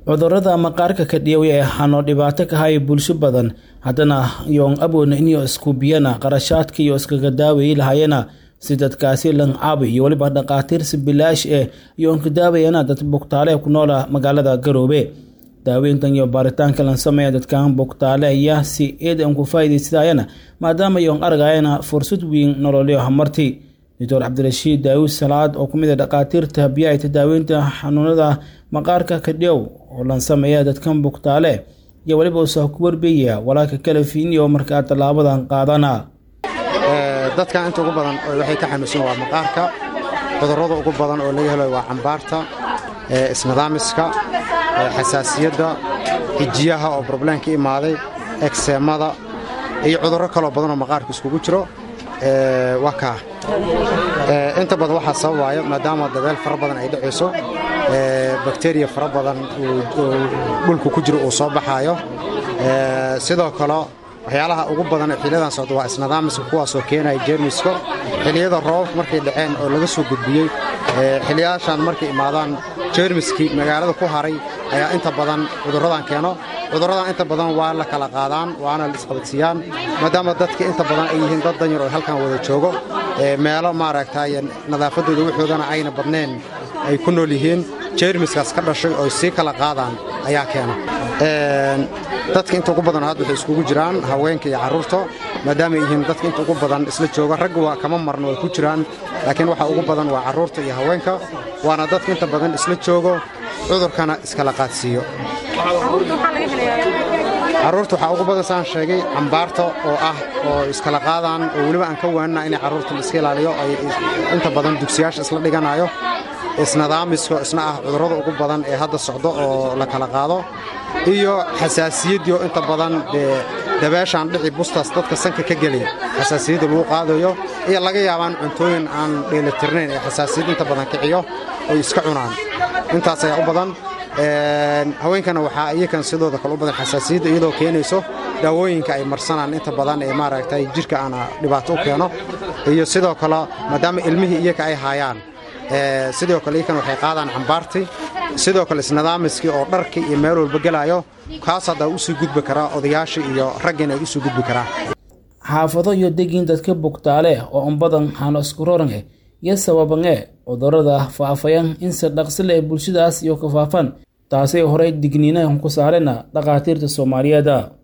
cudurada maqaarka ka dhiyaway ee hano dhibaato ka haya bulsho badan haddana yoon aboodna inyo iskubiyana qarashaadka iyo iskaga daawayi lahayana si dadkaasi lancaabi iyo weliba dhakhaatiirsi bilaash eh yoon ka daawayana dad bugtaale ku noola magaalada garoobe daaweyntan iyo baaritaanka lan sameeya dadkan bugtaale ayaa si eed an ku faa'iidaysadayana maadaama yoon argayana fursad weyn nololyo hamarti doctor cabdirashiid daawud salaad oo kumid a dhakhaatiirta biyaayta daaweynta xanuunada maqaarka kadhiyow oo lan sameeya dadkan bugtaale iyo weliba usa ku warbeeya walaalka kala fiiniyo markaa tallaabadan qaadana dadkan inta ugu badan waxay ka xanuunsan waa maqaarka cudurrada ugu badan oo laga helayo waa cambaarta isnidaamiska xasaasiyadda xijiyaha oo brobleem ka imaaday egseemada iyo cudurro kaloo badanoo maqaarka iskugu jiro waa kaa inta badan waxaa sababaayo maadaama dabeel fara badan ay dhacayso bakteriya fara badan dhulku ku jiro uu soo baxaayo sidoo kale waxyaalaha ugu badan ee xiliyadan socda waa isnidaamiska kuwaasoo keenaya jeermiska xiliyada roobabka markay dhaceen oo laga soo gudbiyey xiliyaashan markay imaadaan jeermiskii magaalada ku haray ayaa inta badan cudurradan keeno cudurradan inta badan waa la kala qaadaan waana la isqabadsiiyaan maadaama dadka inta badan ay yihiin dad danyar oo halkan wada joogo meelo maaragtay nadaafaddooda waxoodana ayna badnayn ay ku nool yihiin jeermiskaas ka dhashay oo sii kala qaadaan ayaa keena dadka inta ugu badan hadda waxay iskugu jiraan haweenka iyo carruurta maadaama ay yihiin dadka inta ugu badan isla jooga ragga waa kama marno way ku jiraan laakiin waxa ugu badan waa carruurta iyo haweenka waana dadka inta badan isla joogo cudurkana iskala qaadsiiyo carruurta waxaa ugu badan saan sheegay cambaarta oo ah oo iskala qaadaan oo weliba aan ka waanina inay carruurta la iska ilaaliyo ay inta badan dugsiyaasha isla dhiganayo isnidaamiska isna ah cudurrada ugu badan ee hadda socdo oo la kala qaado iyo xasaasiyaddii oo inta badan dee dabeeshaan dhici bustaas dadka sanka ka gelaya xasaasiyadda lagu qaadayo iyo laga yaabaan cuntooyin aan dheelitirnayn ee xasaasiyad inta badan kiciyo oy iska cunaan intaas ayaa u badan haweenkana waxaa iyakan sidooda kale u badan xasaasiyadda iyadoo keenayso daawooyinka ay marsanaan inta badan ee maaragtay jidhka aana dhibaato u keeno iyo sidoo kale maadaama ilmihii iyaka ay haayaan sidoo kale iyakan waxay qaadaan cambaartii sidoo kale isnidaamiskii oo dharkii iyo meel walba gelaayo kaas haddaa usii gudbi karaa odayaashii iyo raggiina ay usii gudbi karaa xaafado iyo degiin dadka bugtaale oo unbadan hano iskurorange iyo sababange cudurada faafayan inse dhaqsile ee bulshadaas iyo ka faafan taasay horey digniinahan ku saarena dhakhaatiirta soomaaliyeeda